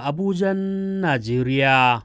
Abujan Najeriya.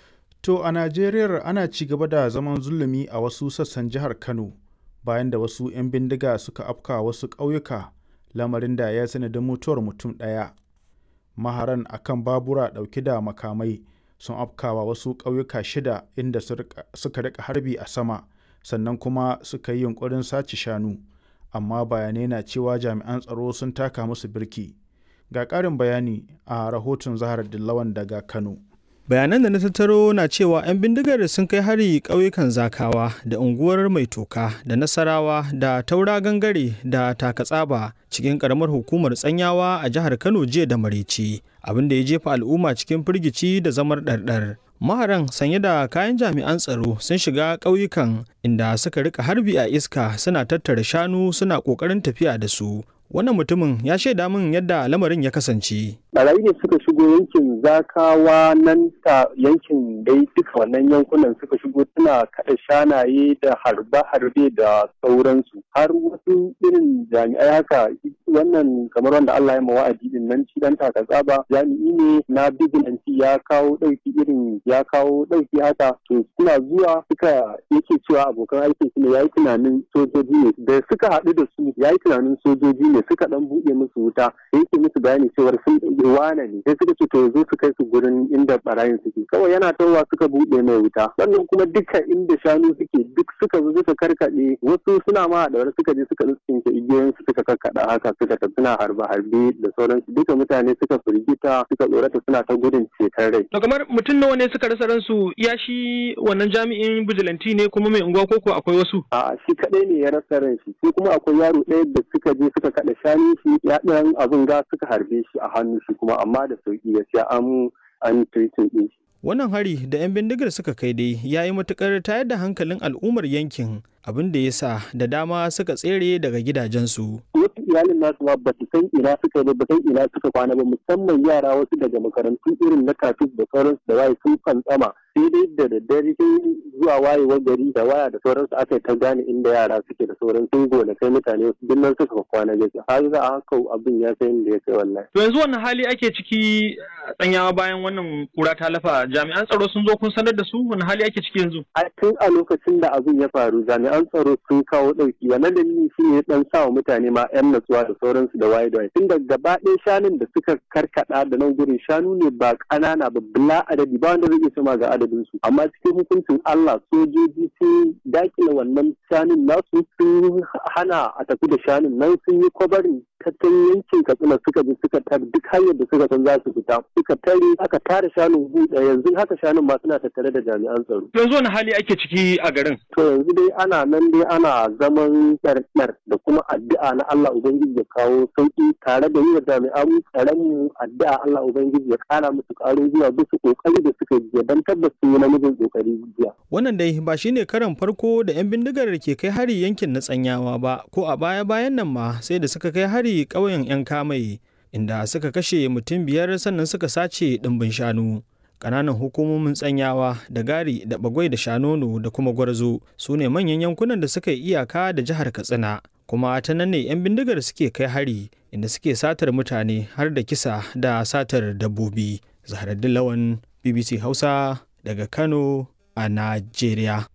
To a Najeriya ana ci gaba da zaman zulumi a wasu sassan jihar Kano bayan da wasu 'yan bindiga suka afka wasu ƙauyuka lamarin da ya sanadin mutuwar mutum ɗaya. Maharan akan babura ɗauke da makamai sun afkawa wasu ƙauyuka shida inda suka rika harbi a sama sannan kuma suka yi yunkurin sace shanu amma bayanai na cewa jami'an tsaro sun taka musu birki. Ga ƙarin bayani a rahoton Zahar Dillawan daga Kano. bayanan da na tattaro na cewa 'yan bindigar sun kai hari ƙauyukan zakawa da unguwar mai toka da nasarawa da taura gangare da takatsaba cikin ƙaramar hukumar tsanyawa a jihar kano jiya da maraice abin da ya jefa al'umma cikin firgici da zamar ɗarɗar maharan sanye da kayan jami'an tsaro sun shiga ƙauyukan inda suka rika harbi a iska suna tattara shanu suna ƙoƙarin tafiya da su wannan mutumin ya shaida min yadda lamarin ya kasance. Barayi ne suka shigo yankin zakawa nan ta yankin dai duka wannan yankunan suka shigo suna kaɗa shanaye da harbe-harbe da sauransu har wasu irin jami'ai haka wannan kamar wanda Allah ya wa'adi din nan shi dan taka tsaba jami'i ne na bigilanci ya kawo ɗauki irin ya kawo ɗauki haka to suna zuwa suka yake cewa abokan aikin su ne yayi tunanin sojoji ne da suka haɗu da su yayi tunanin sojoji ne ne suka dan buɗe musu wuta da yake musu bayani cewar sun wane ne sai suka ce to zo su kai su gurin inda barayin suke kawai yana tawa suka buɗe mai wuta sannan kuma duka inda shanu suke duk suka zo suka karkaɗe wasu suna ma da wani suka je suka tsinke igiyoyin su suka karkaɗa haka suka tafi suna harbe harbe da sauransu duka mutane suka firgita suka tsorata suna ta gudun ceton rai. to kamar mutum nawa ne suka rasa ransu ya shi wannan jami'in bijilanti ne kuma mai unguwa koko akwai wasu. a shi kaɗai ne ya rasa ran shi sai kuma akwai yaro ɗaya da suka je suka da shanu shi ya ɗan abin ga suka harbe shi a hannu shi kuma amma da sauki gaskiya an an treating ɗin shi. Wannan hari da 'yan bindigar suka kai dai ya yi matuƙar tayar da hankalin al'ummar yankin abin da ya sa da dama suka tsere daga gidajensu. Wasu iyalin nasu ma ba su san ina suka ba san ina suka kwana ba musamman yara wasu daga makarantu irin na kafin da sauransu da waye sun fantsama sai dai da daddare sai zuwa wayewar gari da waya da sauransu aka yi ta gane inda yara suke da sauran sun gona kai mutane wasu duk nan suka kwana gaskiya har za a haka abin ya kai inda ya kai wallahi. To yanzu wannan hali ake ciki tsanyawa bayan wannan kura ta lafa jami'an tsaro sun zo kun sanar da su wani hali ake ciki yanzu. A tun a lokacin da abin ya faru jami'an tsaro sun kawo ɗauki wannan dalili shi ne dan sa wa mutane ma 'yan natsuwa da sauransu da waye da waye tun da gaba ɗaya shanun da suka karkaɗa da nan gurin shanu ne ba ƙanana ba bila adadi ba wanda zai iya sama ga adadin su amma cikin hukuncin Allah sojoji sun dakile wannan shanun nasu sun hana a tafi da shanun nan sun yi kwabarin tattalin yankin katsina suka je suka tar duk hanyar da suka san za su fita suka tare aka tare shanun buɗe yanzu haka shanun ma suna tattare da jami'an tsaro. yanzu wani hali ake ciki a garin. to yanzu dai ana nan dai ana zaman ɗarɗar da kuma addu'a na Allah ubangiji ya kawo sauki tare da yi wa jami'an tsaron mu addu'a Allah ubangiji ya kara musu ƙarin zuwa bisa kokari da suka yi don tabbas sun yi namijin kokari jiya. wannan dai ba shine karan farko da 'yan bindigar ke kai hari yankin na tsanyawa ba ko a baya bayan nan ma sai da suka kai hari hari ƙauyen 'yan kamai inda suka kashe mutum biyar sannan suka sace ɗimbin shanu ƙananan hukumomin tsanyawa da gari da bagwai da shanono da kuma gwarzo su ne manyan yankunan da suka yi iyaka da jihar katsina kuma ta nan ne 'yan bindigar suke kai hari inda suke satar mutane har da kisa da satar dabbobi zaharaddin lawan bbc hausa daga kano a najeriya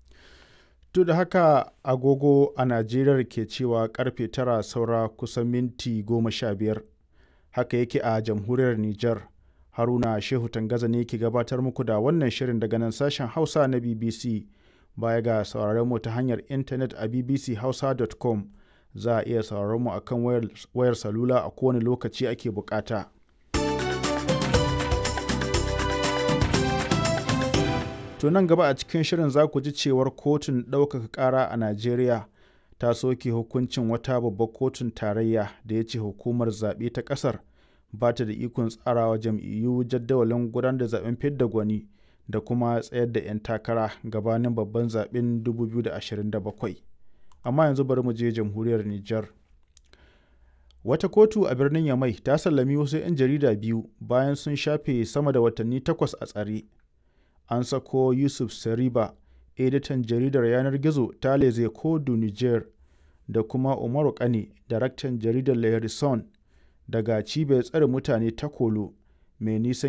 duk da haka agogo a najeriya ke cewa karfe tara saura kusan minti goma sha biyar haka yake a jamhuriyar niger haruna shehu tangaza ne ke gabatar muku da wannan shirin daga nan sashen hausa na bbc baya ga sauraron mu ta hanyar intanet a bbchausa.com za a iya sauraron mu akan wayar, wayar salula a kowane lokaci ake bukata. To nan gaba a cikin shirin za ku ji cewar kotun ɗaukaka ƙara a Najeriya ta soke hukuncin wata babbar kotun tarayya da ya ce hukumar zaɓe ta ƙasar ba ta da ikon tsarawa jam'iyyu jadawalin gudanar da zaɓen fidda gwani da kuma tsayar da 'yan takara gabanin babban zaɓen 2027. Amma yanzu bari mu je jamhuriyar Nijar. Wata kotu a birnin Yamai ta sallami wasu 'yan jarida biyu bayan sun shafe sama da watanni takwas a tsare. an sako yusuf sariba editan jaridar yanar gizo ta leze kodu niger da kuma umaru kane daraktan jaridar lehrison daga cibiyar tsare mutane ta kolo mai nisan